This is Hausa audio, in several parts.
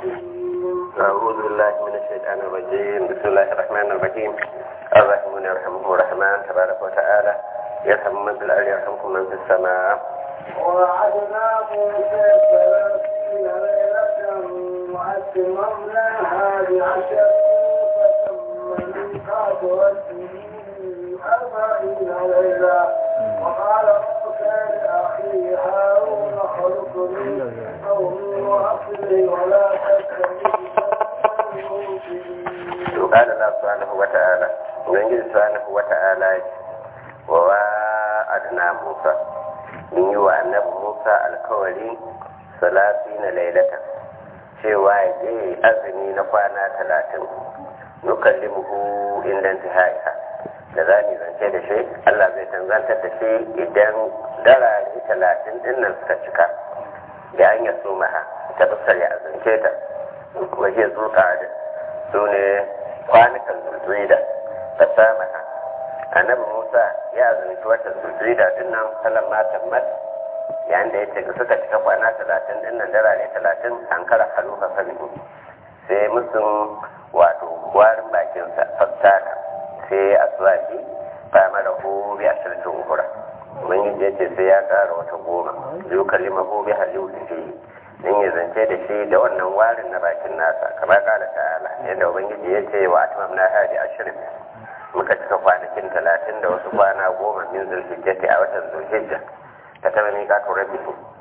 أعوذ بالله من الشيطان الرجيم بسم الله الرحمن الرحيم الرحمن يرحمكم الرحمن تبارك وتعالى يرحم من في الأرض يرحمكم من في السماء ووعدنا موسى ثلاثين ليلة وأتممناها بعشر فتم ميقات ربه أربعين ليلة وقال موسى لأخيه هارون اخلقني من قومي وأصلي ولا تتبع قال الله سبحانه وتعالى ubangiji subhanahu wata'ala wa wa'adna Musa mun yi wa annabi Musa alkawari salati na lailata cewa ya je azumi na kwana talatin nukallimuhu inda intihaiha da za mu zance da shi Allah zai tanzantar da shi idan darare talatin din nan suka cika da an yaso maha ta fuskar ya azance ta waje zuka da su ne kwanukan zulzuida da samaha annabi musa ya azumci watan zulzuida din nan salan matan mat yayin da ya ce suka cika kwana talatin din nan darare talatin an kara haluka salihu sai musun wato warin bakinsa fassaka sai aswaki ba mara ko bi asirtin uhura ubangiji ya ce sai ya kara wata goma zai kalima ko bi halilu fi in ya zance da shi da wannan warin na bakin nasa kamar kala ta'ala yadda ubangiji ya ce wa atimam na hadi ashirin muka cika kwanakin talatin da wasu kwana goma min zulhijjati a watan zulhijja ta taba miƙa to rabbi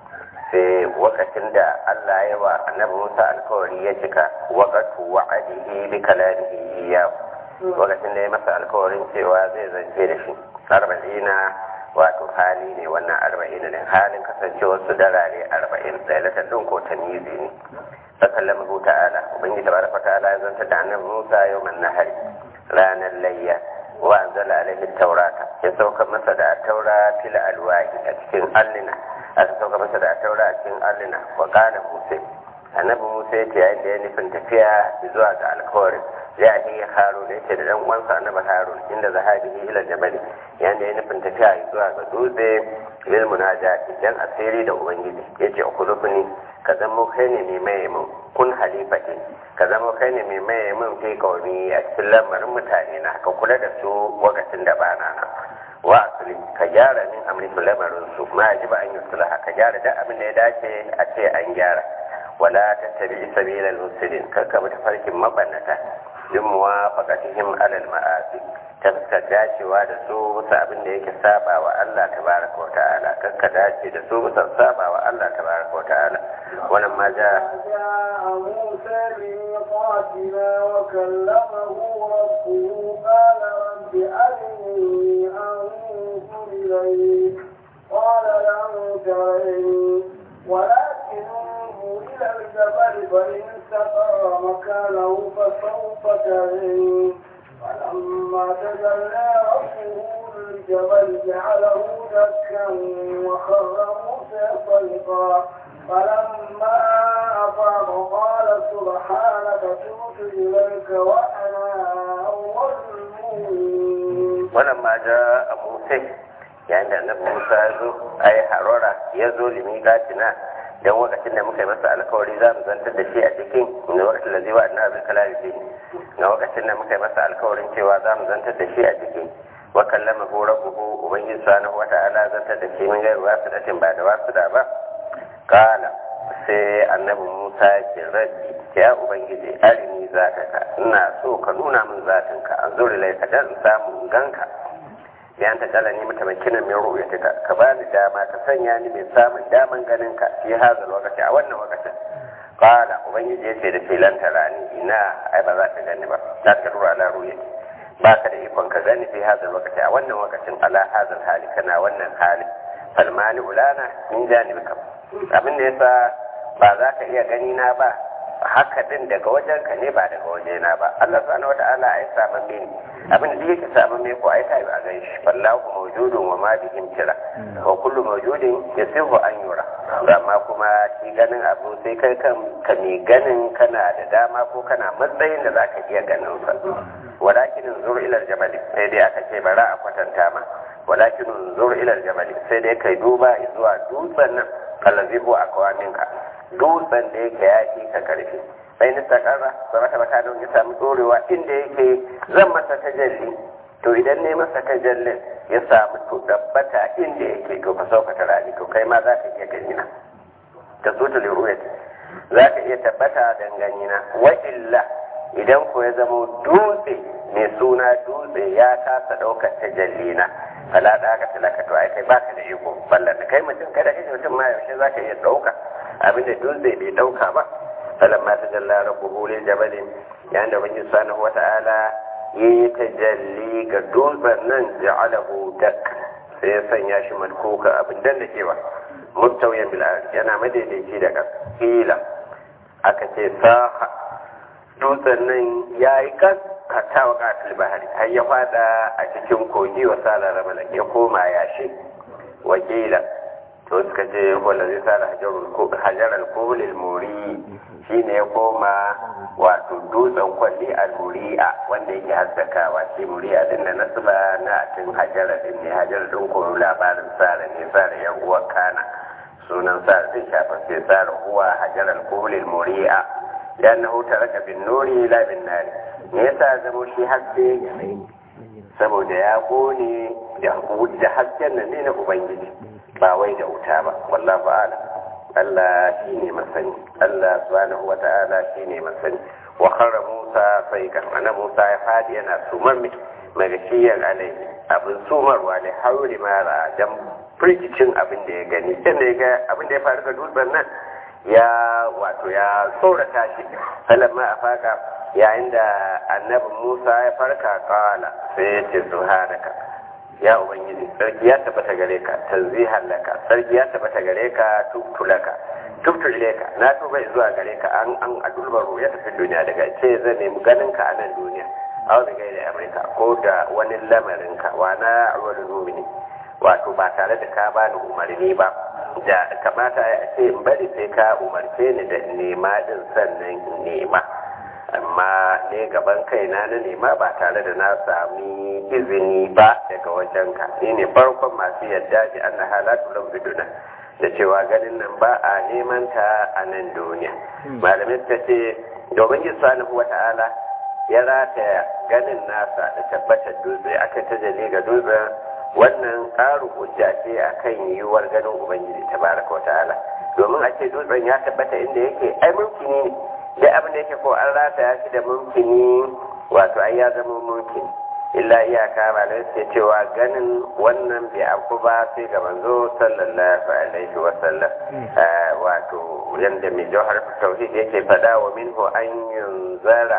sai wakacin da Allah ya wa annabi Musa alkawari ya cika waqatu wa'adihi bi kalamihi iyyahu wakacin da ya masa alkawarin cewa zai zance da shi arba'ina wato hali ne wannan arba'in din halin kasancewar su darare arba'in lailatul din ko tamizi ne sakallama hu ta'ala ubangiji tabaraka ta'ala ya zanta da annabi Musa yawman nahari ranar layya wa anzala alaihi taurata ya sauka masa da taura fil alwahi a cikin allina aka sauka masa da taura a cikin allina wa qala musa annabi musa ya ce yayin da ya nufin tafiya zuwa ga alkawarin ya yi harun ya ce da dan uwansa annabi harun inda zahabihi ila jabali yayin da ya nufin tafiya zuwa ga dutse lil munajati dan asiri da ubangiji yace ukhulufni ka zama kai ne mai maye mun kun halifati ka zama kai ne mai maye mun fi kauni a cikin lamarin mutane na ka kula da su lokacin da ba na nan wa asali ka gyara min amri su lamarin su ma ji ba an yi sulha ka gyara da abin da ya dace a ce an gyara wala tattabi sabila al-mufsidin kar ka bi tafarkin mabannata yin muwafaqatihim alal ma'asi ta dacewa da su bisa abin da yake saba wa Allah tabaraka wa ta'ala kar ka dace da su bisa saba wa Allah tabaraka wa ta'ala wannan ma ja جاء موسى لميقاتنا وكلمه ربه قال رب أرني أنظر إليك قال لن ترني ولكن انظر إلى الجبل فإن استقر مكانه فسوف ترني فلما تجلى ربه للجبل جعله دكا وخر موسى صيقا فلما أفاق قال سبحانك تبت إليك وأنا أول المؤمنين wannan ma ja a musa yayin da annabi musa ya zo ai harora ya zo limiqatina dan lokacin da muka yi masa alkawari za mu zantar da shi a cikin na wakacin da zai wa annabi kalari fi na lokacin da muka yi masa alkawarin cewa za mu zantar da shi a cikin wa kallama hu rabbuhu ubangiji subhanahu wa ta'ala zantar da shi min gairu wasu da ba da wasu da ba kala sai annabi musa ya ce rabbi ya ubangiji arini zataka ina so ka nuna min zatinka an zuri laika dan in samu in ganka yan ta kala ni mata makina min ru'yatika ka ba ni dama ka sanya ni mai samun daman ganin ka fi hazal lokaci a wannan lokacin kala ubangiji ya ce da filan tarani ina ai ba za ka gani ba za ka rura ala ru'yati ba ka da ikon ka gani fi hazal lokaci a wannan lokacin ala hazal hali kana wannan hali falmani ulana min janibika abin da yasa ba za ka iya gani na ba haka din daga wajen ka ne ba daga waje na ba Allah subhanahu wata'ala ai saman ne abin da yake saman me ko ai tayi a gan shi wallahu mawjudun wa ma bihim tira wa kullu mawjudin yasihu an yura amma kuma shi ganin abu sai kai kan ka ne ganin kana da dama ko kana matsayin da zaka iya ganin sa walakin zur ila aljabal sai dai aka ce bara a kwatanta ma walakin zur ila aljabal sai dai kai duba zuwa dutsen nan allazi huwa akwaminka dutsen da yake ya fi ka karfi sai ni takarra saraka baka don ya samu dorewa inda yake zan masa tajalli to idan ne masa tajallin ya samu to dabbata inda yake to ka sauka ta rani to kai ma za ka iya gani na ta zo ta liruyat za ka iya tabbata dangane na wa illa idan ko ya zama dutse mai suna dutse ya kasa ɗaukar tajalli na fala da aka talaka to ai kai baka da iko ballan kai mutum kada kai mutum ma yaushe za ka iya ɗauka abinda dutse bai ɗauka ba falamma tajalla rabbuhu lil jabalin yayin da ubangiji subhanahu wata'ala yi tajalli ga dutsen nan ja'alahu dak sai ya sanya shi malkuka abin dan da kewa mustawiyan bil yana madaidaici da kila aka ce saha dutsen nan ya yi kas hatta wa katil bahari har ya fada a cikin kogi wa salar malak ya koma yashi wakila to suka ce wanda zai sa hajar alkoholil muri shi ne ya koma wato dutsen kwalli al-muri'a wanda yake haskakawa shi muri'a din da nasaba na atin hajara din ne hajara din ko labarin sara ne sara yan uwa kana sunan sara din shafa sai sara huwa hajar alkoholil muri'a dan na huta raka bin nuri la bin nari me yasa zamo shi haske saboda ya gone da hasken nan ne na ubangiji ba wai da wuta ba wallahu a'lam Allah shine masani Allah subhanahu wata'ala shine masani wa kharra Musa saykan ana Musa ya fadi yana sumar mai magashiyan alai abin sumarwa ne hauri mara dan firgicin abin da ya gani inda ya ga abin da ya faru ga dutsen nan ya wato ya tsorata shi falamma a faka yayin da annabi Musa ya farka kala sai ya ce subhanaka ya ubangiji sarki ya tabbata gare ka tanzihan laka sarki ya tabbata gare ka tubtulaka tubtulaka na tuba zuwa gare ka an an adulbaro ya tafi duniya daga ce zan nemi ganin ka a nan duniya a wani gaida amurka ko da wani lamarin ka wa na wani mumini wato ba tare da ka bani umarni ba da kamata a ce in bari sai ka umarce ni da nema din sannan in nema amma ne gaban kaina na nema ba tare da na sami izini ba daga wajen ka ni ne farkon masu yadda ji an na halatu lau biduna da cewa ganin nan ba a neman ta a nan duniya malamai suka ce domin yi salihu wa ta'ala ya rataya ganin nasa da tabbatar dutse aka tajalli ga dutsen wannan ƙarin hujja ce akan yiwuwar ganin ubangiji tabaraka wa ta'ala domin a ce dutsen ya tabbata inda yake ai mulkini ne da abin da yake ko an rataya shi da mumkini wato ai ya zama mumkin illa iyaka ba da suke cewa ganin wannan bai abu ba sai ga manzo sallallahu alaihi wa sallam wato yanda mai jawhar tauhid yake fada wa minhu an yunzara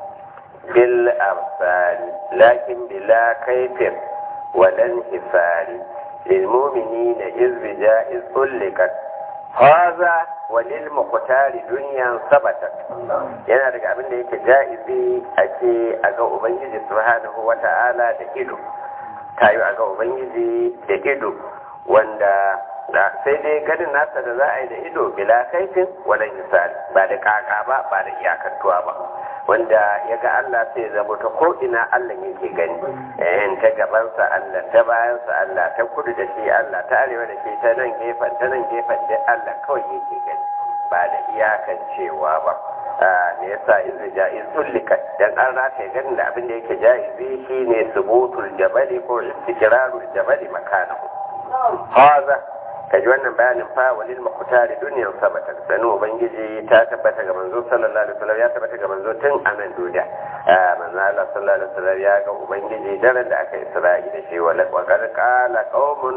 bil absari lakin bila kaifin walan hisari lil mu'minina iz bijaiz ullikat haza walil muqtari dunyan sabatat yana daga abin da yake jaizi ake a ga ubangiji subhanahu wata'ala da ido tayo a ga ubangiji da ido wanda da sai dai ganin nasa da za a yi da ido bila kaifin walan misali ba da kaka ba ba da iyakantuwa ba wanda ya ga Allah sai zama ta ko ina Allah yake gani eh ta gabansa Allah ta bayansa Allah ta kudu da shi Allah ta arewa da shi ta nan gefen ta nan gefen da Allah kawai yake gani ba da iyakan cewa ba ne yasa izu ja'iz tullika dan an rata ganin da abin da yake ja'izi shine subutul jabali ko istiqrarul jabali makanahu haza kaji wannan bayanin fa walil maqtari dunyan sabata sanu ubangiji ta tabbata ga manzo sallallahu alaihi wasallam ya tabbata ga manzo tun a nan duniya manzo Allah sallallahu alaihi wasallam ya ga ubangiji daren da aka isra'i da shi wala wa qad qala qaumun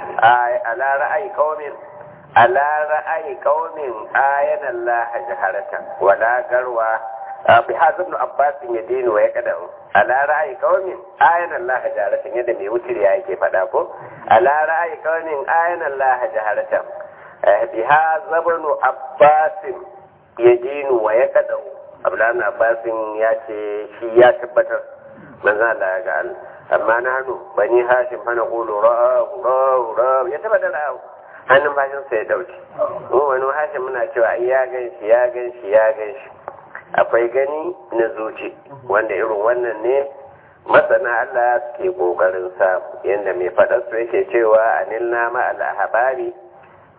ala ra'ayi qaumin ala ra'ayi qaumin ayana Allah jaharatan wala garwa bi hazab ibn abbas ya dinu wa ya kada ala ra'ayi qaumin ayana Allah jaharatan yadda mai wutir ya yake fada ko ala ra'ayi qaumin ayana Allah jaharatan bi hazab ibn abbas ya dinu wa ya kada abdullahi abbas ya ce shi ya tabbatar manzo Allah ya ga Allah amma na hannu bani hashim fa na qulu ra'u ra'u ra'u ya tabbatar ra'u hannun bashin sai ya dauke mu wani hashim muna cewa ai ya gan shi ya gan shi ya gan shi akwai gani na zuci wanda irin wannan ne masana Allah suke kokarin samu yadda mai faɗar su yake cewa anil nama al-ahbari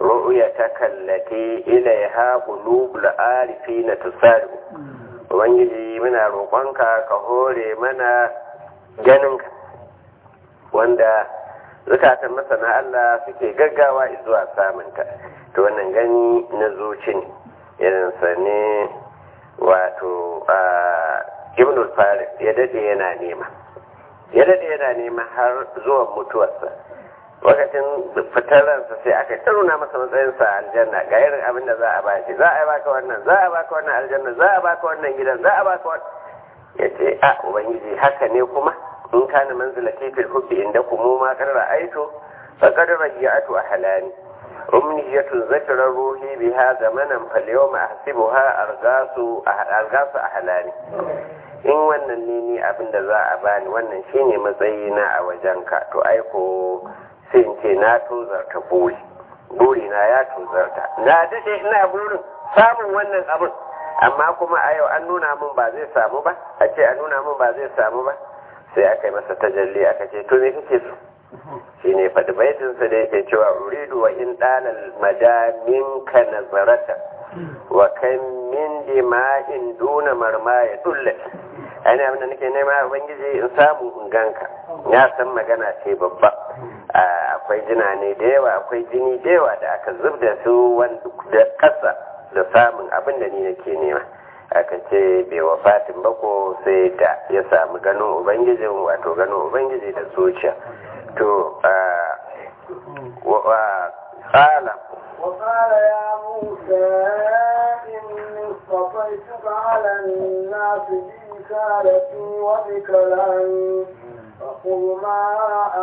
ru'yataka allati ilaiha qulubul arifina tusari ubangiji muna roƙonka ka hore mana ganinka wanda zukatan masana Allah suke gaggawa zuwa samunta to wannan gani na zuci ne irinsa ne wato ibn farid ya dade yana nema ya dade yana nema har zuwan mutuwarsa lokacin fitar ransa sai aka taruna masa matsayinsa a aljanna ga irin abin da za a ba shi za a baka wannan za a baka wannan aljanna za a baka wannan gidan za a baka wannan ya ce a ubangiji haka ne kuma in kana manzilati fil hubbi indakum ma qarra aitu faqad raja'atu ahlani umniyatun zakara ruhi biha zamanan fal yawma ahsibuha argasu argasu ahlani in wannan ne ni abinda za a bani wannan shine matsayina a wajenka to aiko sai in ce na tozarta buri buri na ya tozarta na dade ina burin samun wannan abin amma kuma a yau an nuna min ba zai samu ba a ce an nuna min ba zai samu ba sai aka yi masa tajalli aka ce to me kake so shi ne faɗi baitinsa da yake cewa uridu wa in ɗalal madamin ka nazarata wa kan min dima'in duna marma ya dulle ainihin abin da nake nema ubangiji in samu in ganka ya san magana ce babba akwai jina ne da yawa akwai jini da yawa da aka zub da su da ƙasa da samun abin da ni nake nema aka ce bai wafatin bako sai da ya samu ganin ubangijin wato ganin ubangiji da zuciya to ƙala وقال يا موسى إني اصطفيتك على الناس برسالتي وبكلامي فخذ ما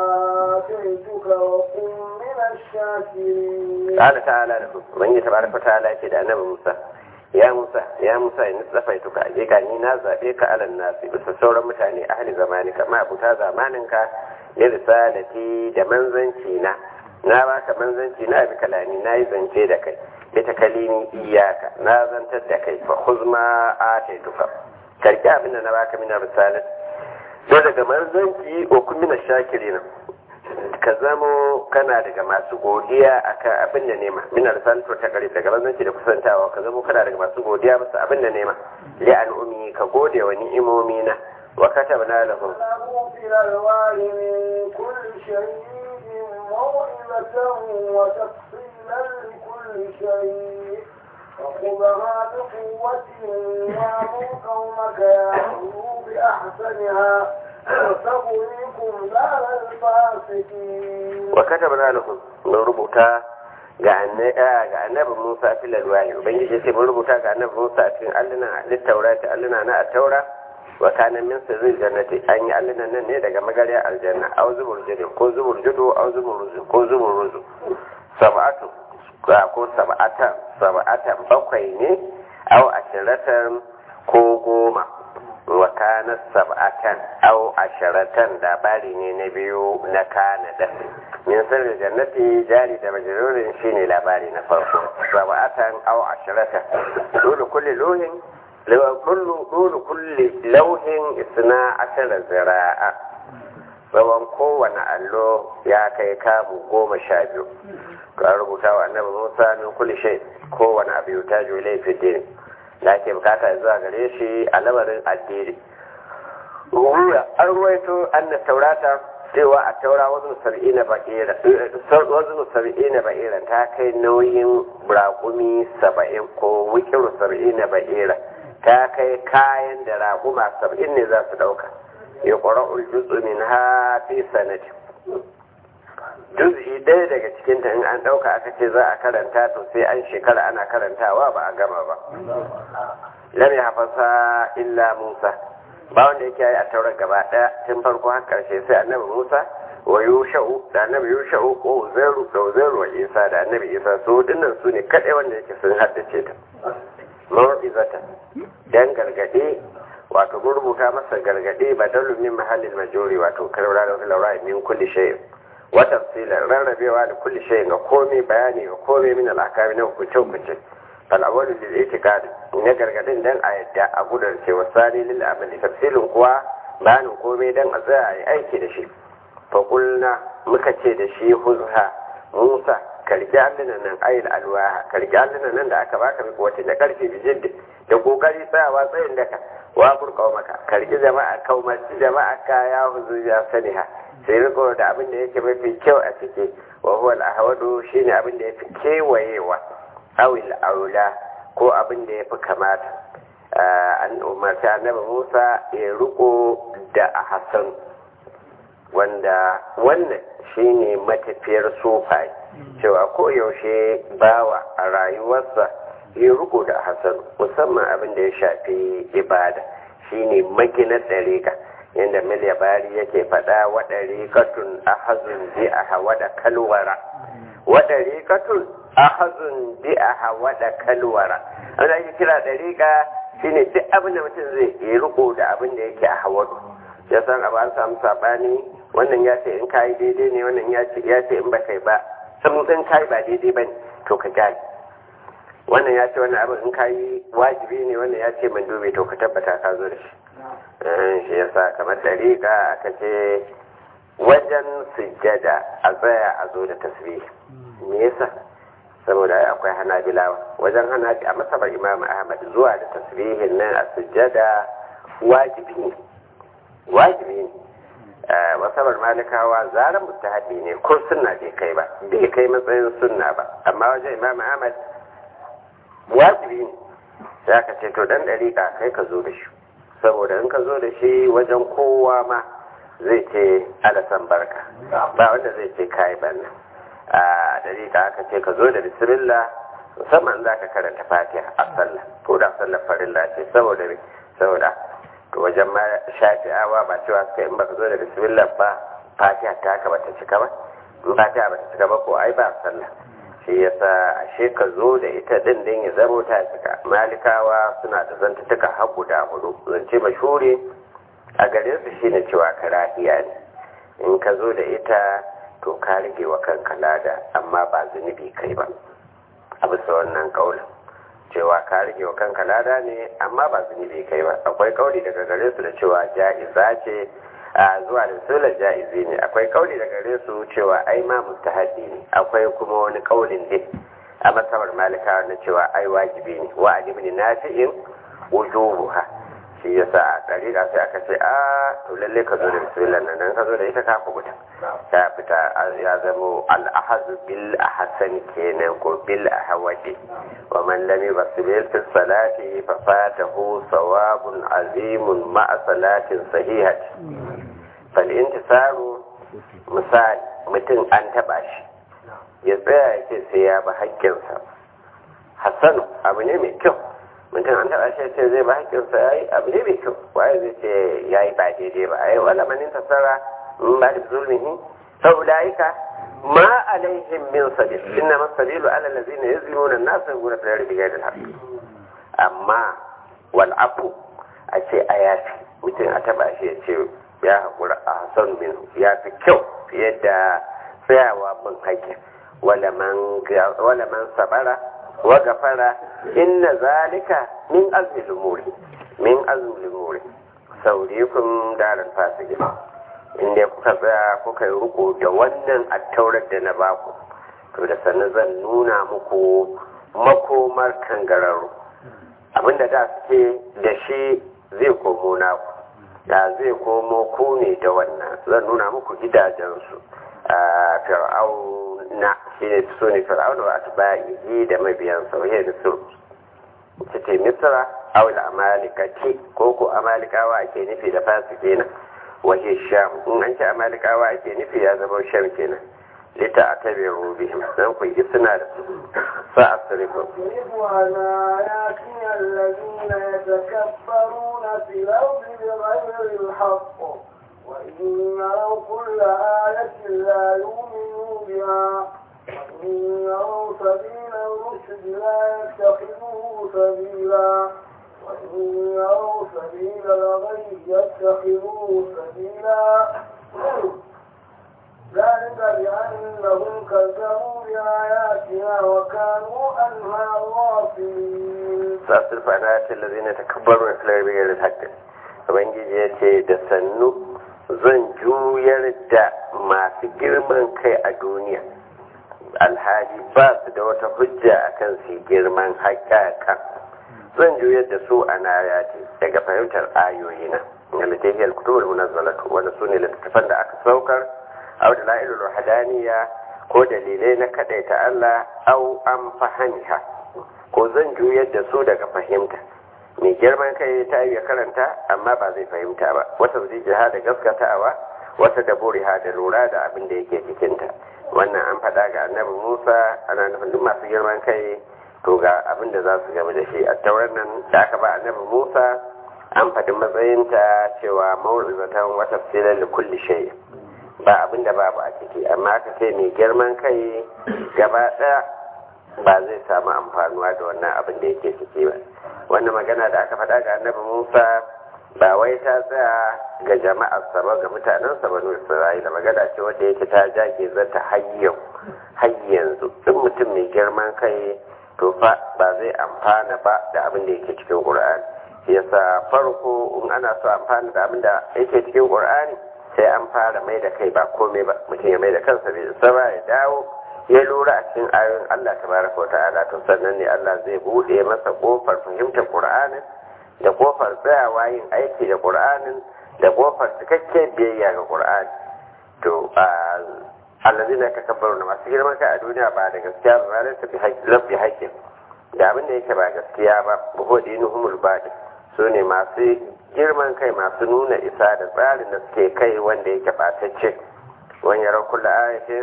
آتيتك وكن من الشاكرين قال تعالى له من تبارك وتعالى كده أنا موسى ya Musa ya Musa in tsafaituka hakika ni na zabe ka alan nasi bisa sauran mutane ahli zamani kama abuta zamaninka ya risalati da manzanci na na baka manzanci na bi kalami na yi zance da kai ita kalimi iyaka na zantar da kai fa khuzma ataituka karki abin da na baka mina risalat to daga manzanci o kun mina shakirin ka zamo kana daga masu godiya akan abin da nema min risalatu ta kare daga manzanci da kusantawa ka zamo kana daga masu godiya bisa abin da nema li al'ummi ka gode wa ni'imomi na wa katabna lahum له في الألوان من كل شيء موعظة وتفصيلا لكل شيء فخذها بقوة وأمر قومك يعملوا بأحسنها وسأريكم دار الفاسقين wa katabna lahum mun rubuta ga annabi Musa fil alwahi ubangiji sai mun rubuta ga annabi Musa a cikin alluna littaurati alluna na at-taura wa kana min sirril jannati an yi allunan nan ne daga magarya aljanna aw zubur judu ko zubur judu aw zubur ruzu ko zubur ruzu sab'atu ko sab'atan sab'atan bakwai ne aw ashiratan ko goma wa kana sab'atan aw asharatan labari ne na biyu na kana da min sirril jannati jari da majrurin shine labari na farko sab'atan aw asharatan dole kulli lohin dole kulle lauhin isna ashara zira'a tsawon kowane allo ya kai kamu goma sha biyu ka rubuta wa annabi musa min kulli shay kowane abu ya tajo laifin dini da ake bukata zuwa gare shi a lamarin addini ruwa an ruwaito anna taurata cewa a taura wazin sab'ina ba'ira wazin sab'ina ba'ira ta kai nauyin raƙumi saba'in ko wikiru sab'ina ba'ira ta kai kayan da raƙuma saba'in ne za su ɗauka ya ƙwara uljutsu min ha fi sanati juz'i ɗaya daga cikinta in an ɗauka aka ce za a karanta to sai an shekara ana karantawa ba a gama ba lam ya hafasa illa musa ba wanda yake yi a taurar gaba ɗaya tun farko har ƙarshe sai annabi musa wa yusha'u da annabi yusha'u ko uzairu da uzairu wa isa da annabi isa su dinnan su ne kaɗai wanda yake sun haddace ta mawa'izata dan gargade wato mun rubuta masa gargade badalu min mahallin majori wato karura da laura min kulli shay wa tafsila rarrabewa da kulli shay ga komai bayani ga komai min al-akami na hukunce hukunce fal awwalu lil itiqad ne gargadin dan a yadda a gudar ce wasani lil amali tafsilin kuwa bayanin komai dan a tsaya a yi aiki da shi fa kulna muka ce da shi huzha musa karki allunan nan ayil alwaha karki allunan nan da aka baka miki wata da karfi bijin da kokari tsayawa tsayin daka wa burka maka karki jama'a kaumarci jama'a ka ya huzu ya saniha sai riko da abin da yake mafi kyau a ciki wa huwa al-ahwadu shine abin da yafi kewayewa awil aula ko abin da yafi kamata an umarta annabi Musa ya riko da ahsan wanda wannan shine matafiyar sufai cewa ko yaushe bawa a rayuwarsa ya riko da ahsan musamman abin da ya shafi ibada shine maginar dariƙa yadda miliya bari yake faɗa wa ɗariƙatun ahazun bi a hawa da kalwara wa ɗariƙatun ahazun bi a hawa da kalwara wanda ake kira ɗariƙa shine duk abin da mutum zai yi riko da abin da yake a hawadu ya san abu an samu saɓani wannan ya ce in kayi daidai ne wannan ya ce ya ce in ba kai ba sun in kayi ba daidai ba ne to ka gane wannan ya ce wannan abin in kayi wajibi ne wannan ya ce mandubi to ka tabbata ka zo da shi shi yasa kamar dariƙa aka ce wajen sujjada a tsaya a zo da tasbih me yasa saboda akwai hanabilawa wajen hana a masabar imam ahmad zuwa da tasbihin nan a sujjada wajibi ne wajibi ne masabar malikawa zarar mustahabi ne ko sunna bai kai ba bai kai matsayin sunna ba amma wajen imam ahmad wajibi ne sai aka ce to dan dariƙa kai ka zo da shi saboda in ka zo da shi wajen kowa ma zai ce alasan barka ba wanda zai ce kayi banna a dariƙa aka ce ka zo da bismillah musamman za ka karanta fatiha a sallah ko da sallar farilla ce saboda me saboda to wajen ma shafi'awa ba cewa suka in baka zo da bismillah ba fatiha ta haka bata cika ba in fatiha bata cika ba ko ai ba sallah shi yasa ashe ka zo da ita din din ya zamo ta cika malikawa suna da zantutuka har guda hudu zance mashuri a gare su shine cewa karahiya ne in ka zo da ita to ka rage wa kanka lada amma ba zunubi kai ba a bisa wannan kaulin cewa ka rage wa kanka lada ne amma ba zunubi kai ba akwai kauli daga gare su da cewa ja'iza ce a zuwa da sulan ja'izi ne akwai kauli daga gare su cewa ai ma mustahabi ne akwai kuma wani kaulin ne a masabar malika na cewa ai wajibi ne wa alimin nafi'in wujubuha shi yasa a dariƙa sai aka ce a to lalle ka zo da bismillah nan nan ka zo da ita ka kubuta ta fita ya zamo al-ahazu bil ahsan kenan ko bil ahwadi wa man lam yusbil fi salati fa fatahu sawabun azimun ma'a salatin sahihati fal intisaru misali mutum an taba shi ya tsaya ya ce sai ya bi haƙƙinsa hassanu abu ne mai kyau mutum an taɓa shi ce zai ba haƙƙinsa ya yi abu ne mai kyau waye zai ce ya yi ba daidai ba a yi wala manin tasara in ba da zulmihi sau ulaika ma alaihim min sabil inna masabilu ala allazina yazlimuna an-nas yaquluna fi al-ardi ghayra al-haqq amma wal afu a ce a yafi mutum a taɓa shi ya ce ya haƙura a hasan min ya fi kyau fiye da tsayawa bin haƙƙin wala man sabara wa gafara inna zalika min azmi lumuri min azmi lumuri saurikum daral fasiki inda kuka tsaya kuka yi riko da wannan attaurar da na baku to da sannan zan nuna muku makomar kangararru abinda da suke da shi zai komo naku da zai komo ku ne da wannan zan nuna muku gidajensu a fir'auna shi ne su ne fir'auna wa atba'ihi da mabiyansa wa hiya misr ita ce misra aw al amalikati ko ko amalikawa ake nufi da fasikina wa hiya sham in an ce amalikawa ake nufi ya zama sham kenan lita atabiru bihim dan ku yi suna da su sa asrifu الذين يتكبرون في الأرض بغير الحق وإن يروا كل آية لا يؤمنوا بها وإن يروا سبيل الرشد لا يتخذوه سبيلا وإن يروا سبيل الغي يتخذوه سبيلا ذلك بأنهم كذبوا بآياتنا وكانوا عنها غافلين سأصرف عن آيات الذين يتكبرون في الأرض بغير الحق Ubangiji ya ce da sannu zan juyar da masu girman kai a duniya alhali ba su da wata hujja akan su girman haƙaƙa zan juyar da su a nayati daga fahimtar ayoyi na littafi al-kutubul munazzalatu wanda su ne littattafan da aka saukar aw da la'ilul hadaniya ko dalilai na kadaita Allah au an fahimta ko zan juyar da su daga fahimta mai girman kai ta yi karanta amma ba zai fahimta ba wata zai jiha da gaskatawa wata da buriha da lura da abin da yake cikinta wannan an faɗa ga annabi musa ana nufin duk masu girman kai to ga abin da za su gaba da shi a tauran nan da aka ba annabi musa an faɗi matsayinta cewa mawurizatan wata filar da kulli shay ba abin da babu a ciki amma aka ce mai girman kai gaba ɗaya ba zai samu amfanuwa da wannan abin da yake ciki ba wannan magana da aka faɗa ga annabi musa ba wai ta tsaya ga jama'ar sa ba ga mutanen sa banu isra'ila magana ce wanda yake ta jage zata hayyau har yanzu duk mutum mai girman kai to fa ba zai amfana ba da abin da yake cikin qur'ani yasa farko in ana so amfana da abin da yake cikin qur'ani sai an fara mai da kai ba komai ba mutum ya mai da kansa bai saba ya dawo ya lura a cikin ayoyin Allah tabaraka wa ta'ala to sannan ne Allah zai bude masa kofar fahimtar qur'anin da kofar tsayawa yin aiki da ƙur'anin da kofar cikakken biyayya ga ƙur'ani to allazina ka kabbaru na masu girman kai a duniya ba da gaskiya ba ranar tafi lafi haƙƙin da abin da yake ba gaskiya ba buhu dinuhumul baɗi su ne masu girman kai masu nuna isa da tsarin da suke kai wanda yake ɓatacce wani yaran kula ayatin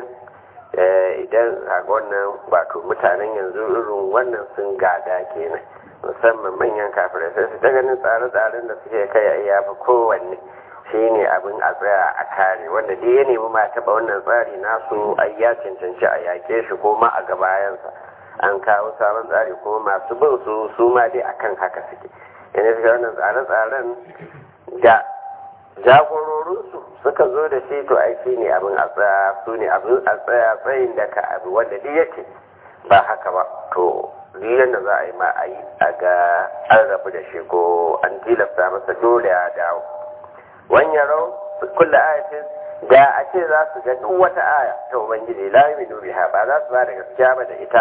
idan a wannan wato mutanen yanzu irin wannan sun gada kenan musamman manyan kafirai sai su ta ganin tsare-tsaren da suke kai a yafi kowanne shi ne abin a tsaya a kare wanda dai ya nemi ma taɓa wannan tsari nasu ai ya cancanci a yaƙe shi ko ma a gabayansa an kawo sabon tsari kuma masu bin su su ma dai akan haka suke yana suka wannan tsare-tsaren da jagororinsu suka zo da shi to ai shi ne abin a tsaya su ne abin a tsaya tsayin da ka abu wanda duk yake ba haka ba to duk da za a yi ma a yi a ga an rabu da shi ko an tilasta masa dole ya dawo wani yaro kulla ayatin da a ce za su ga duk wata aya ta ubangiji la yu'minu biha ba za su ba da gaskiya ba da ita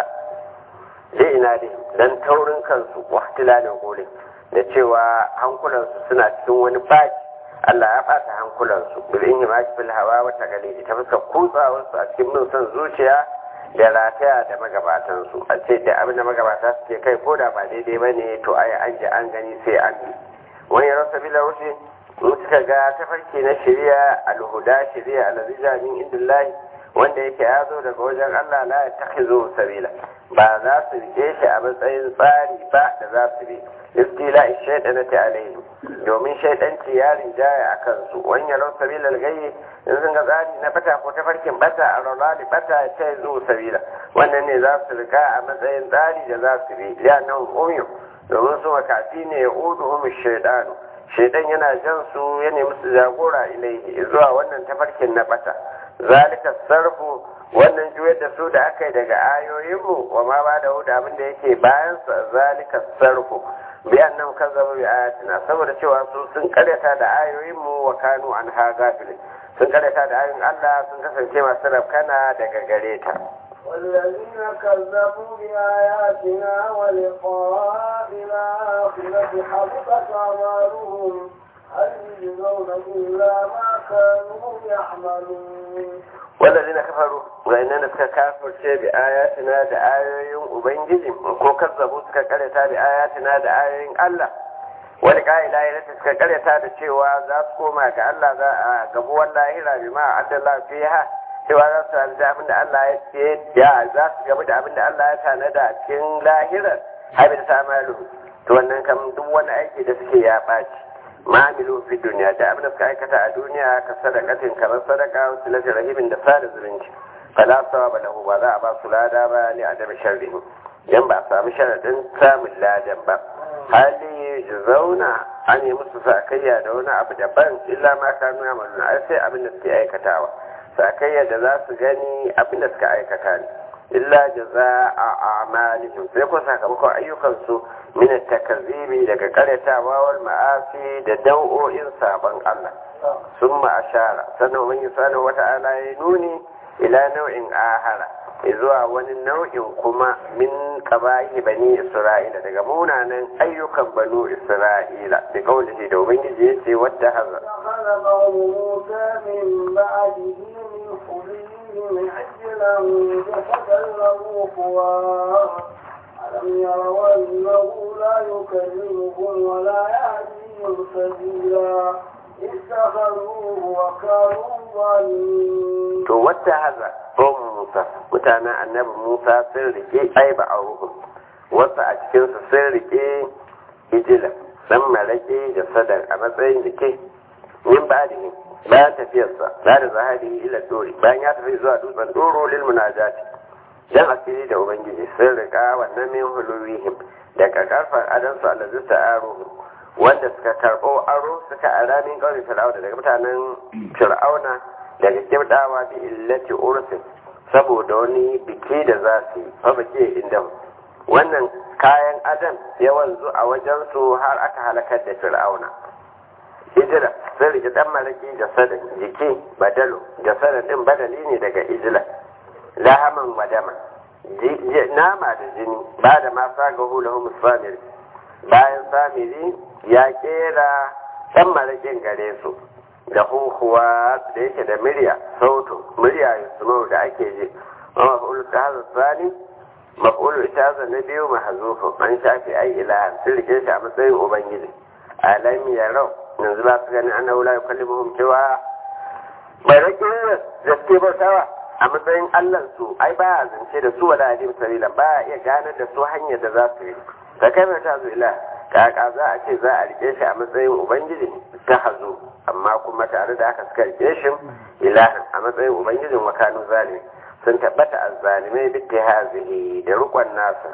dai ina dai dan taurin kansu wa tilalin qulin da cewa hankulansu suna cikin wani baki Allah ya ɓata hankulansu bil inhimaki fil hawa wa tagalidi ta fuskar kutsawarsu a cikin bin son zuciya da rataya da magabatansu a ce da abin da magabata suke kai ko da ba daidai ba ne to ai an ji an gani sai an yi wani rasa bila wuce in suka ga tafarki na shari'a alhuda shari'a alazija min indillahi wanda yake ya zo daga wajen Allah la ya takhizu sabila ba za su rike shi a matsayin tsari ba da za su bi istila shaytanati alaihim domin shaidanci ya rinjaya a kansu wani yaron sabila gayye in sun ga tsari na bata ko tafarkin bata a rarrali bata ya ce zuwa sabila wannan ne za su rika a matsayin tsari da za su bi ya nan umiyu domin su makafi ne ya udu umu shaidanu shaidan yana jan su ya nemi su jagora ilaihi zuwa wannan tafarkin na bata zalika sarfu wannan juyar da su da aka yi daga ayoyinmu wa ma ba da da abin da yake bayan sa zalika sarfu bi annam kazzabu bi ayatina saboda cewa su sun karyata da ayoyinmu wa kanu an ha gafilin sun karyata da ayoyin Allah sun kasance masu rafkana daga gare ta والذين كذبوا بآياتنا ولقاء الآخرة حبطت أعمالهم هل يجزون إلا ما كانوا يعملون والذين كفروا وإننا suka kafirce bi ayatina da ayoyin ubangiji ko kazzabu suka karyata bi ayatina da ayoyin Allah wani ƙa'ila ya suka karyata da cewa za su koma ga Allah za a gabuwar lahira bi ma adalla fiha cewa za su hanzu abin da Allah ya ce ya za su gabu da abin da Allah ya tanada a cikin lahirar habin samalu to wannan kam duk wani aiki da suke ya ɓaci ma'amilu fi duniya da abin da suka aikata a duniya ka sadakatin kamar sadaka wasu lafi rahimin da sada zumunci fala sawa ba lahu ba za a ba su lada ba ne a dama sharrihi dan ba a samu sharaɗin samun ladan ba hali zauna an yi musu sakayya da wani abu daban illa ma kanu ya maluna ai sai abin da suke aikatawa sakayya da za su gani abin da suka aikata ne illa jaza a amalihim sai ko sakamakon ayyukansu min takazzibi daga karyatawa wal ma'asi da dau'o'in sabon Allah summa ashara sannan mun yi sanar wata ala ya nuni ila nau'in ahara zuwa wani nau'in kuma min qabahi bani isra'ila daga munanan ayyukan banu isra'ila da kaulihi da ubangiji yace wadda haza فخلق قوم موسى من بعده من حليهم عجلا جسدا له خوار ألم يروا أنه لا يكلمهم ولا يهديهم سبيلا اتخذوه وكانوا ظالمين to wadda haza qawmu musa mutanen annabi musa sun rike ai ba a wasu a cikin su sun rike ijila dan malake da sadar a matsayin jike min ba'dihi bayan tafiyarsa ba da zahari ila dori bayan ya tafi zuwa dutsen doro lil munajati dan asiri da ubangiji sun rika wannan min huluwihim daga karfan adansu allazi ta'aruhu wanda suka karɓo aro suka ara min ƙaunin fir'auna daga mutanen fir'auna daga kibdawa bi illati ursin saboda wani biki da za su yi fa biki inda wannan kayan adam ya wanzu a wajen su har aka halakar da fir'auna ijila sun rike dan malaki jasadin jiki badalo jasadin din badali ne daga ijila lahaman wadama nama da jini ba da ma saga hulahu musamiri bayan samiri ya kera dan malakin gare su da huhuwa da yake da murya sautu murya yusmau da ake ji wa maf'ul tahza sani maf'ul itaza na biyu mahzufun an shafi ai ilahan sun rike shi a matsayin ubangiji alam yarau yanzu ba su gani annahu la yukallimuhum cewa bai rake da suke bautawa a matsayin allan su ai ba ya zance da su wala alim sabila ba ya iya ganar da su hanyar da za su yi ka kai mai tazo ila kaka za a ce za a rike shi a matsayin ubangiji ta hazo amma kuma tare da haka suka rike shi ilahin a matsayin ubangijin wakanu zalimi sun tabbata azzalimai duk da hazihi da rukon nasa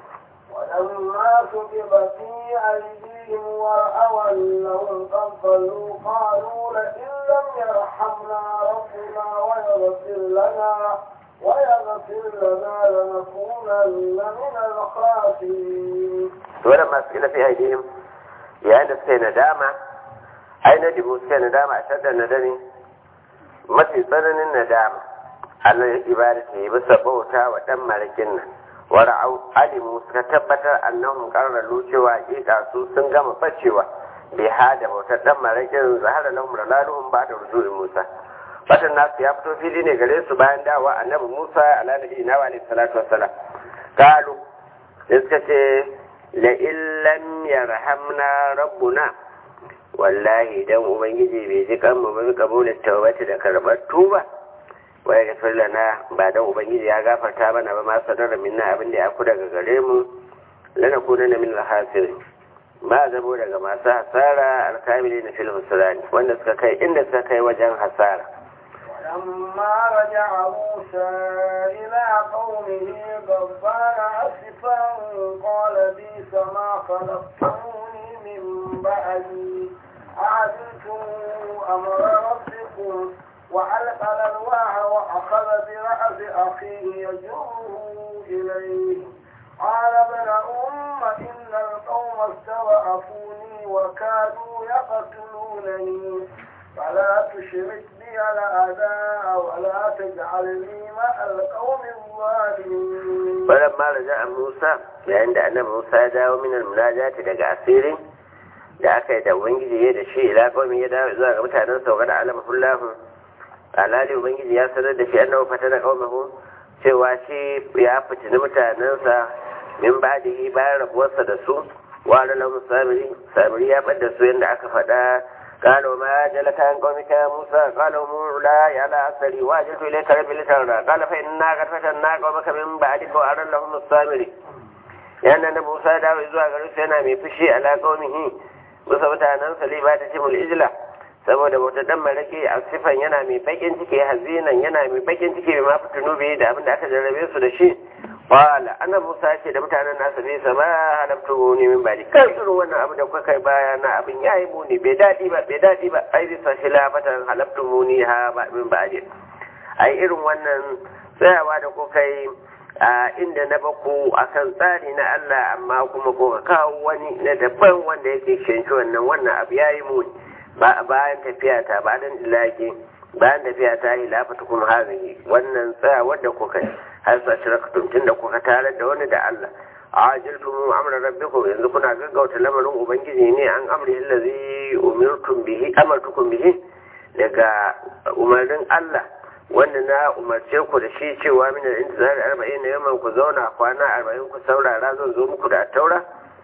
ولما كتب في أيديهم ورأوا أنهم قد ضلوا قالوا لئن لم يرحمنا ربنا ويغفر لنا ويغفر لنا لنكونن من الخاسرين. ولما سئل في أيديهم yayin da suka yi nadama ai na dibu suka yi nadama a shaddar nadami mafi tsananin nadama Allah ya ibadata ya bisa bauta wa ɗan marakin nan wara'au alimu suka tabbatar annahum qarralu cewa hakika su sun gama bacewa bi hada bautar dan marakin zahara lahum ralaluhum ba da rujuin Musa fatan nasu ya fito fili ne gare su bayan dawa annabi Musa ala nabi na wa salatu wassalam kalu sai suka ce la illam yarhamna rabbuna wallahi dan ubangiji bai ji kan mu bi kabulin tawbati da karbar tuba waya gafir lana ba dan ubangiji ya gafarta mana ba ma sanar minna abin da ya ku daga gare mu lana kuna na min alhasir ba zabo daga masu hasara alkamili na fil husrani wanda suka kai inda suka kai wajen hasara ولما رجع موسى إلى قومه غضبان أسفا قال بئس ما خلقتموني من بعدي أعجلتم أمر ربكم وعلق الألواح وأخذ برأس أخيه يجره إليه قال ابن أم إن القوم استضعفوني وكادوا يقتلونني فلا تشرك بي الأعداء ولا تجعلني مع القوم الظالمين فلما رجع موسى عند أن موسى داو من المناجاة daga asiri da aka yi da ubangiji ya da shi ila kawai ya dawo zuwa ga mutanen sauka da alama hullahu alhali ubangiji ya sanar da shi annabi fata da qaumahu cewa shi ya fitini mutanensa min ba'dihi bayan rabuwarsa da su wa lahum samiri samiri ya bada su yanda aka faɗa قالوا ما جلك عن قومك يا موسى قالوا مولاي على أثري واجلت إليك ربي لترضى قال فإنا قد فتنا قومك من بعدك وأرى لهم الصامري يعني أن موسى داو إذوا قالوا سينا من فشي على قومه musa mutanen sali ba ta cimul ijila saboda bauta dan malaki a sifan yana mai bakin ciki hazinan yana mai bakin ciki mai mafi tunubi da abin da aka jarrabe su da shi qala ana musa ce da mutanen nasa bai sama halabtu ni min badi kai irin wannan abu da kuka kai baya na abin yayi muni bai dadi ba bai dadi ba ai bisa khilafatan halabtu ni ha ba min badi ai irin wannan tsayawa da kuka yi a inda na baku akan tsari na Allah amma kuma ko ka kawo wani na daban wanda yake shanshi wannan wannan abu yayi muni ba bayan tafiya ta ba dan ilaki bayan tafiya ta yi lafata kuma hazihi wannan tsaya wadda kuka yi har sa shirakatun tun da kuka tare da wani da Allah ajiltum amra rabbikum yanzu kuna gaggauta lamarin ubangiji ne an amri allazi umirtum bihi amartukum bihi daga umarnin Allah wanda na umarce ku da shi cewa min al-intizar 40 yaman ku zauna kwana 40 ku saurara zan zo muku da taura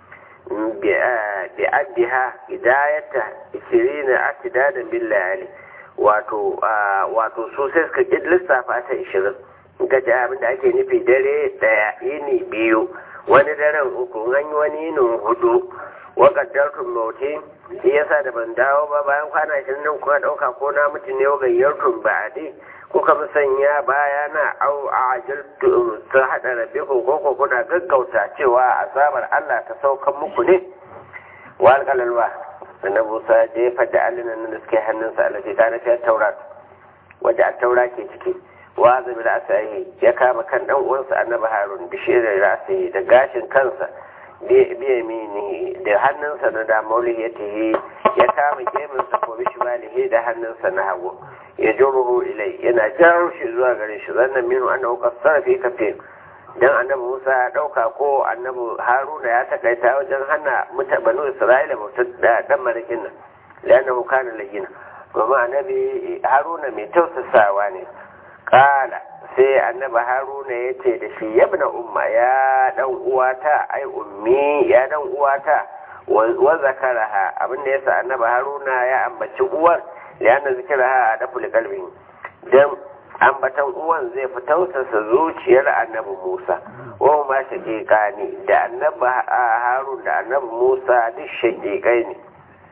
bi addiha hidayata 20 atidadan billahi wato wato su sai suka ƙi lissafa ta ishirin ga ji abin da ake nufi dare ɗaya yini biyu wani daren uku an yi wani yinin hudu wa kaddartun mauti shi yasa da ban dawo ba bayan kwana ashirin nan kuka ɗauka ko na mutu ne gayyartun ba a dai kuka musanya baya na au a ajaltu su haɗa rabbiku ko ko kuna gaggauta cewa azabar Allah ta saukan muku ne wa alƙalalwa annabi Musa jefa da allinan da suke hannunsa alaji ta nafi taurat wadda a taura ke ciki wa zabi da asahi ya kama kan dan uwansa annabi Harun da shirin rasi da gashin kansa biya mini da hannunsa na da mauliyatihi ya kama geminsa ko bishimalihi da hannunsa na hagu ya juruhu ilai yana jawo shi zuwa gare shi zannan minu annahu qassara fi kafin dan annabi Musa ya dauka ko annabi Haruna ya takaita wajen hana muta banu Isra'ila bautar da dan marakin nan lanahu kana layyina kuma annabi Haruna mai tausasawa ne kala sai annabi Haruna ya ce da shi yabna umma ya dan uwata ai ummi ya dan uwata wa zakaraha abinda yasa annabi Haruna ya ambaci uwar lana zikiraha a daful qalbi dan ambatan uwan zai fi tausasa zuciyar annabi Musa wa ma shaqiqa ne da annabi Harun da annabi Musa duk shaqiqai ne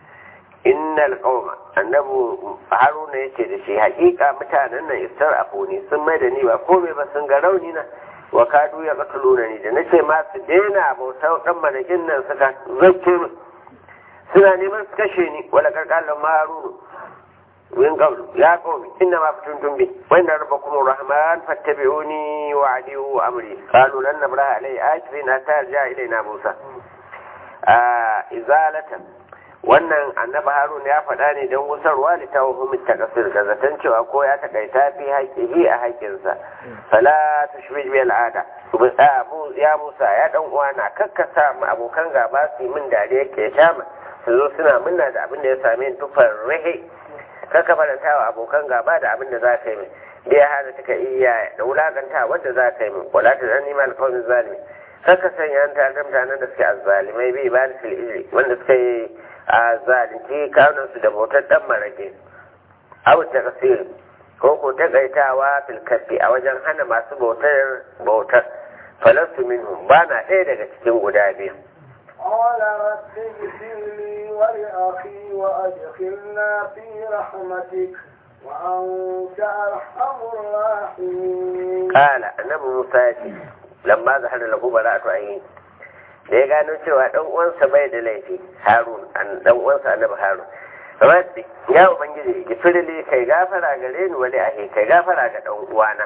innal qauma annabi Haruna yace da shi haƙiƙa mutanen nan istar afuni sun mai da ni ba komai ba sun ga rauni na wa kadu ya katuluna ni da nace ma su daina bautar dan manakin nan suka zakke min suna neman su kashe ni wala karkalin harunu من قبل يا قوم إنما فتنتم به وإن ربكم الرحمن فاتبعوني وعدوا أمري قالوا لن نبرأ عليه آكفين حتى يرجع إلينا موسى آه إزالة wannan annabi harun ya faɗa ne don wusarwa da ta wahumi ta kasir ga zaton cewa ko ya takaita fi haƙihi a haƙinsa fala tushbih bi al'ada ya musa ya dan uwana kakkasa mu abokan gaba su yi min dariya ke shama su zo suna minna da abin da ya same tufar rahe kaka faranta wa abokan gaba da abin da za ka yi min da ya hana taka iya da wulakanta wadda za ka yi min wala ta zan nima alkawin zalimi kaka sanya an tare mutanen da suke azzalimai bai ba da iri wanda suka yi a zalunci kawunansu da bautar dan marake abu ta kasiri ko ko takaitawa filkafi a wajen hana masu bautar bautar falastu minhum ba na ɗaya daga cikin guda biyu قال رب اغفر لي ولأخي وأدخلنا في رحمتك وأنت أرحم الراحمين قال النبي موسى لما ظهر له براءة عين da ya gano cewa dan uwansa bai da laifi harun an dan uwansa annabi harun rabbi ya ubangiji gifirli kai gafara gare ni wani ahi kai gafara ga dan uwana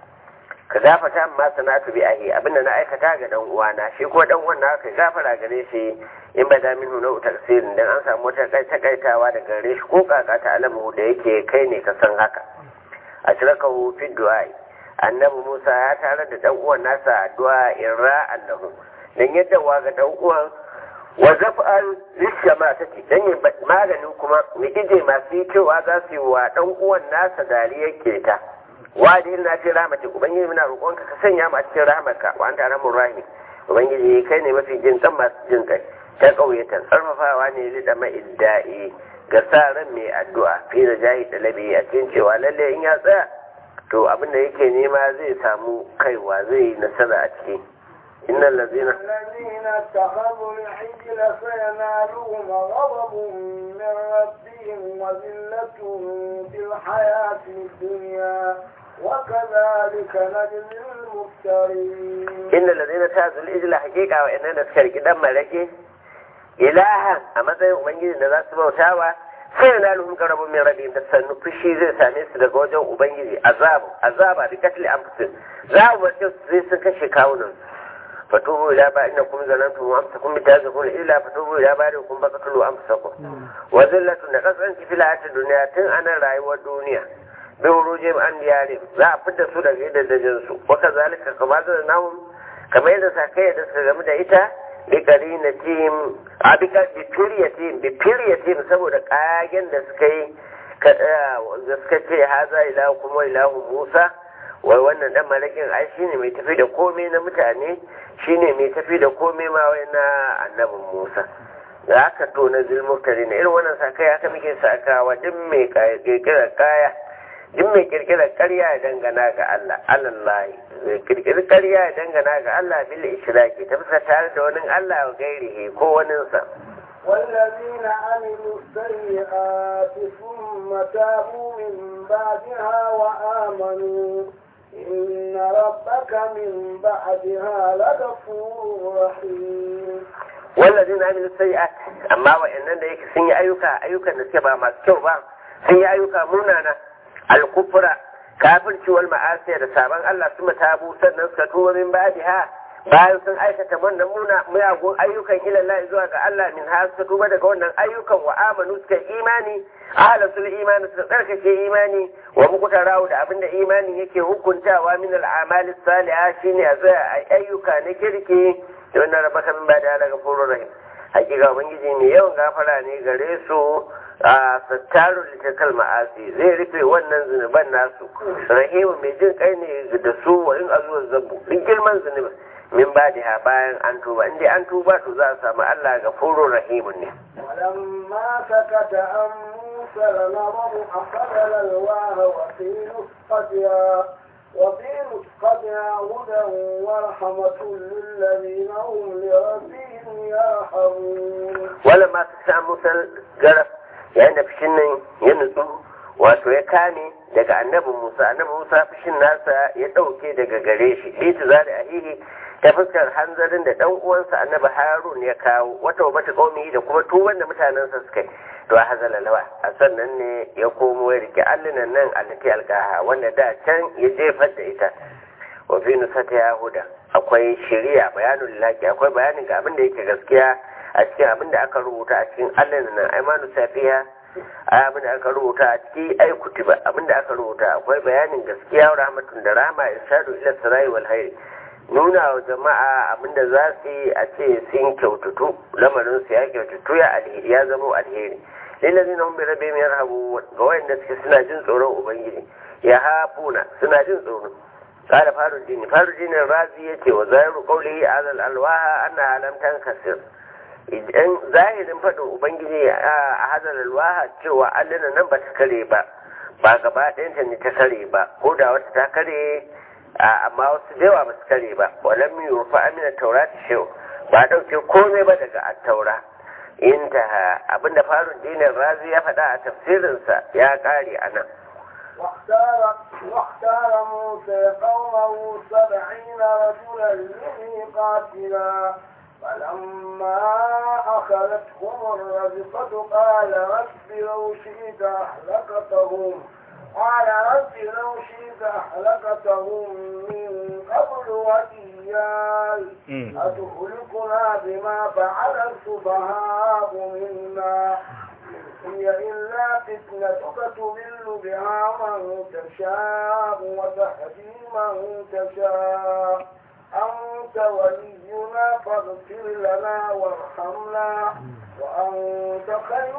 ka gafata amma sanatu bi ahi abinda na aikata ga dan uwana shi ko dan uwan ka gafara gare shi in ba da minhu na tafsirin dan an samu wata kai takaitawa da gare shi ko kaka ta alamu da yake kai ne ka san haka a shirkahu fi du'a annabi Musa ya tare da dan uwan nasa addu'a irra annahu dan yadda wa ga dan uwan wa zaf'al lishama take dan yin maganin kuma mu ije masu yi cewa za su yi wa dan uwan nasa dariyar keta wadi na ce rahmati ubangiji muna roƙonka ka sanya mu a cikin rahmarka wa anta rahmur rahim ubangiji kai ne mafi jin kan masu jin kai ta ƙauyata tsarfafawa ne li da ma'idda'i ga sa ran mai addu'a fi da jahi dalabi a cikin cewa lalle in ya tsaya to abin da yake nema zai samu kaiwa zai yi nasara a ciki إن الذين الذين اتخذوا العجل سينالهم غضب من ربهم وذلة في الحياة الدنيا وكذلك نجزي المفترين إن الذين اتخذوا العجل حقيقة وإن نسكر كده ملكي إلها أما زي أمنجي نذات بوتاوى سينالهم غضب من ربهم تسنو فشي زي سامي سدق وجو أمنجي عذاب عذاب بقتل أنفسهم ذا وجو زي سنكشي كاونهم فتوبوا إلى بارئكم ظننتم وأمسكم بتازكم إلا فتوبوا إلى بارئكم فقتلوا أنفسكم وذلة نقص أنت في الحياة الدنيا تن أنا رأي والدنيا bi urujim an diyari za a fitar su daga gidajen su wa kazalika kama da nahum kamar yadda sakai da suka gamu da ita bi qarinatim a bi firyatim bi firyatim saboda kagen da suka yi da suka ce haza ilahu kuma ilahu musa wai wannan dan malakin ai shine mai tafi da komai na mutane shine mai tafi da komai ma wai na annabin musa da aka to na zulmuktari na irin wannan sakai haka muke sakawa duk mai kirkirar kaya duk mai kirkirar karya ya dangana ga Allah alallahi kirkirar karya ya dangana ga Allah bil ishraki ta fuska tare da wani Allah wa gairihi ko waninsa والذين عملوا السيئات ثم تابوا من بعدها وآمنوا إن ربك من بعدها لغفور رحيم والذين عملوا السيئات أما وإننا يك سن أيوكا أيوكا نسيبا ما سكوبا سن أيوكا منانا الكفر kafirci wal ma'asiya da sabon Allah su tabu sannan suka tuba min ba'daha bayan sun aikata wannan muna miyagun ayyukan ilallahi zuwa ga Allah min har suka tuba daga wannan ayyukan wa amanu suka imani ahla sul imani suka tsarkake imani wa mukuta rawu da abinda imani yake hukuntawa min al amali salihah shine a zai ayyuka na kirki da wannan rabaka min ba'da daga furur rahim hakika ubangiji ne yawan gafara ne gare su a sattarun litakal ma'asi zai rufe wannan zunuban nasu rahimu mai jin kai ne da su wa in azuwar zabu duk girman zunubin min ba da bayan an tuba inda an tuba to za a samu Allah ga furo rahimun ne ولما سكت عن موسى الغضب أخذ الألواه وفي نسختها وفي نسختها هدى ورحمة للذين هم لربهم يرحمون ولما سكت موسى الجرف yayin da fushin nan ya nutsu wato ya kame daga annabin Musa annabin Musa fushin nasa ya ɗauke daga gare shi liti zari ahihi ta fuskar hanzarin da ɗan uwansa annabi Harun ya kawo wata wata qaumi da kuma tuban da mutanensa suka yi to a hazala lawa a sannan ne ya komo ya rike allinan nan allati alqaha wanda da can ya jefar da ita wa fi nusata yahuda akwai shari'a bayanul laki akwai bayanin ga abin da yake gaskiya a cikin abin da aka rubuta a cikin allah nan aimanu safiya abin da aka rubuta a ciki ai kutuba abin da aka rubuta akwai bayanin gaskiya wa rahmatun da rahama irshadu ila sarai wal hayr nuna wa jama'a abin da za su yi a ce sun kyautatu lamarin su ya kyautatu ya alheri ya zama alheri lillazi na humbi rabe mai rahabu ga wayanda suke suna jin tsoron ubangiji ya hafuna suna jin tsoro قال فارو الدين فارو الدين الرازي يتي وزائر قوله على الألواح أنها لم تنكسر idan zahirin faɗin ubangiji a hadar alwaha cewa allina nan ba ta kare ba ba gaba ɗayanta ne ta kare ba ko da wata ta kare amma wasu da yawa ba su kare ba walam yurfa amina taurati shehu ba ɗauke komai ba daga attaura intaha abinda farun dinin razi ya faɗa a tafsirinsa ya ƙare a nan واختار, واختار موسى قومه سبعين رجلا لميقاتنا فلما أخذتهم الرزقة قال رب لو شئت أهلكتهم قال رب لو شئت أهلكتهم من قبل وإياي أتهلكنا بما فعل السفهاء منا هي إلا فتنتك تضل بها من تشاء وتهدي من تشاء أنت ولينا فاغفر لنا وارحمنا وأنت خير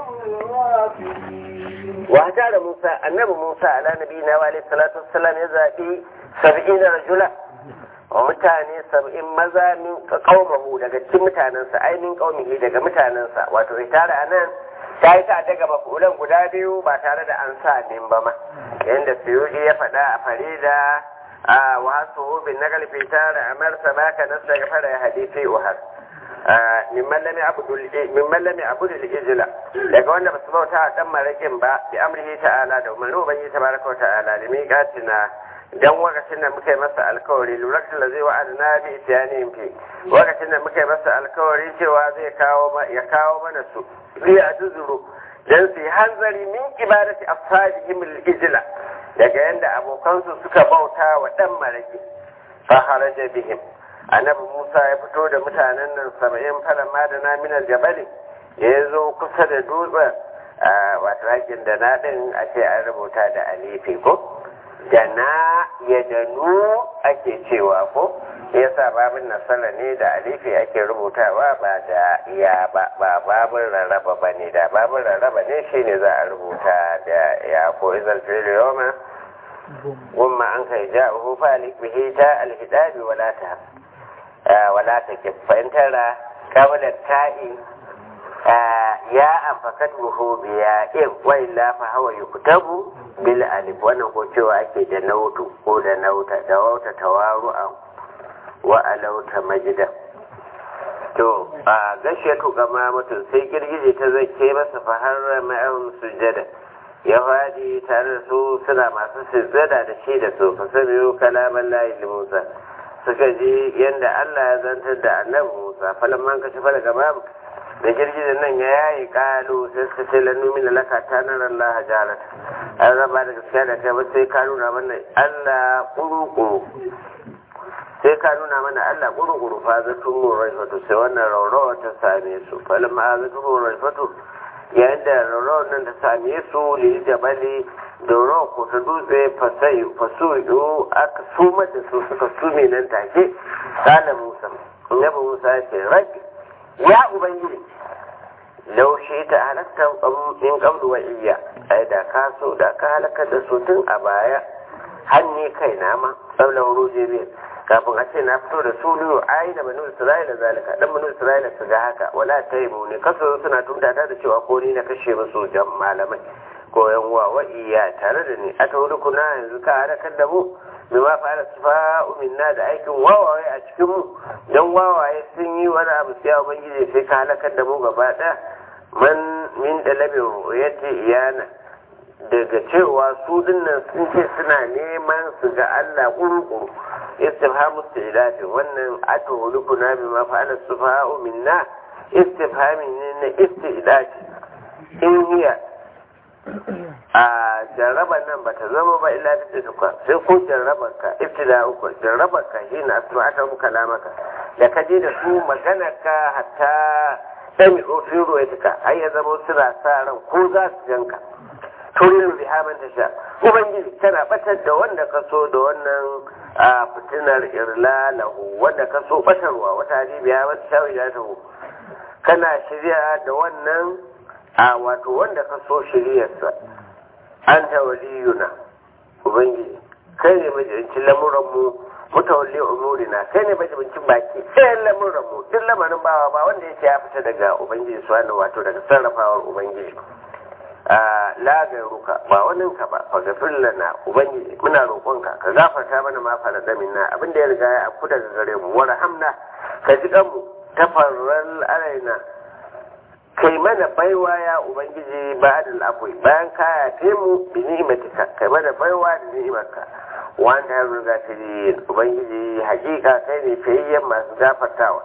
الراحمين وهجر موسى النبي موسى على نبينا وعليه الصلاة والسلام يزابي سبعين رجلا mutane saba'in maza min kaumahu daga cikin mutanensa ai min kaumihi daga mutanensa wato tare a nan ta yi ta daga makulan guda biyu ba tare da an sa min ba ma yadda suyuji ya faɗa a farida a wasu bin na galfi tare a marsa baka nasa ga fara hadisi uhar min mallami abu da ijila daga wanda basu bauta a dan marakin ba bi amrihi ta'ala da umarni ubangi tabaraka wa ta'ala da miqatina dan wakacin da muka yi masa alkawari lurakin da zai wa'ada na bi itiyanin fi wakacin da muka yi masa alkawari cewa zai kawo ya kawo mana su zai a tuzuru dan su yi hanzari min ibadati ashabihim al-ijla daga yanda abokansu suka bauta wa dan maraki fa haraja bihim annabi Musa ya fito da mutanen nan saba'in falan ma da na minal jabali ya zo kusa da dutsen wato hakin da na din a ce an rubuta da alifi ko da na ya danu ake cewa ko yasa babin nasara ne da alifi ake rubutawa ba da ya ba ba babin rarraba ba ne da babin rarraba ne shine za a rubuta da ya ko izal filiyoma gumma an kai ja'uhu fa bihi ta alhidabi wala ta wala ta kifantara kawla ta'i ya amfakat buhu biya in wa illa fa hawa yuktabu bil alif wannan ko cewa ake da nautu ko da nauta da wauta tawaru'an wa alauta majida to a gashe to gama mutum sai girgije ta zake masa fahar ma'ahum sujada ya fadi tare da su suna masu sujada da shi da su fa samiyu kalaman layi musa suka ji yanda Allah ya zantar da annabi Musa falamman ka shafa daga babu da girgizan nan ya yayi kalu sai suka ce lannu min laka ta nan Allah jarat an raba da gaskiya da kai ba sai ka nuna mana Allah kuru-kuru sai ka nuna mana Allah kuru-kuru fa zatun mu raifatu sai wannan raurawa ta same su falamma zatun mu raifatu yayin da raurawar nan ta same su lili jabali da rawa ko ta dutse fasai fasu yo aka sumar da su suka sume nan take kala musa annabi musa ya ce rabbi ya ubangiji laushe ta halatta in kablu wa iya ai da ka so da ka halakar da su tun a baya hanni kai na ma tsaulan ruje biyar kafin a ce na fito da su liyo ai da banu isra'ila zalika dan banu isra'ila su ga haka wala ta yi muni kaso suna tundata da cewa ko ni na kashe musu jan malamai ko yan uwa wa iya tare da ni a ta wuri kuna yanzu ka halakar da mu mai ma fara sufa minna da aikin wawaye a cikin mu dan wawaye sun yi wani abu sai ubangiji sai ka halakar da mu gaba ɗaya man min dalabin ru'yati iyana daga cewa su dinnan sun ce suna neman su ga Allah kurkuru istifhamu istilafi wannan ato hulukuna bi ma fa'ala sufa'u minna istifhami ne na istilafi in hiya a jarraba nan ba ta zama ba illa da tukwa sai ko jarrabar ka ibtida uku jarrabar ka shi na asma aka muka lamaka da ka je da su magana ka hatta sami ofin ruwaitika har ya zama suna sa ran ko za su janka turin biha man tasha ubangiji tana batar da wanda ka so da wannan fitinar irlalahu wanda ka so batarwa wata hadibiya wata shawila ta hu kana shirya da wannan a wato wanda ka so shiryarsa an ta waliyuna ubangiji kai ne majibincin lamuranmu mutawalli umurina kai ne majibincin baki ɗayan lamuranmu duk lamarin bawa ba wanda yake ya fita daga ubangiji subhanahu wato daga sarrafawar ubangiji la ruka ba wannan ka ba fa gafir lana ubangiji muna roƙonka ka gafarta mana ma fara minna abinda ya riga ya afku daga gare mu wa rahamna ka ji mu tafarral alaina kai mana baiwa ya ubangiji ba da afwi bayan ka yafe mu bi ni'matika kai mana baiwa da ni'imarka wanda ya riga tiri ubangiji hakika kai ne fayayyen masu gafartawa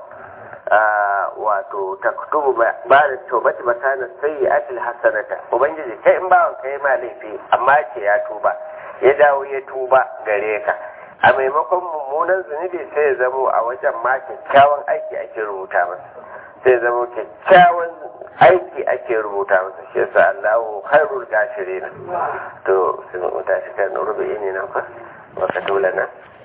wato taktubu ba da tobati makana sai atil hasanata ubangiji kai in bawan kai ma laifi amma ce ya tuba ya dawo ya tuba gare ka a maimakon mummunan zunubi sai ya zamo a wajen ma kyakkyawan aiki ake rubuta masa sai ya zamo kyakkyawan aiki ake rubuta masa shi yasa Allahu khairul gashirin to sai mu tashi kan rubu'i ne nan fa wa katulana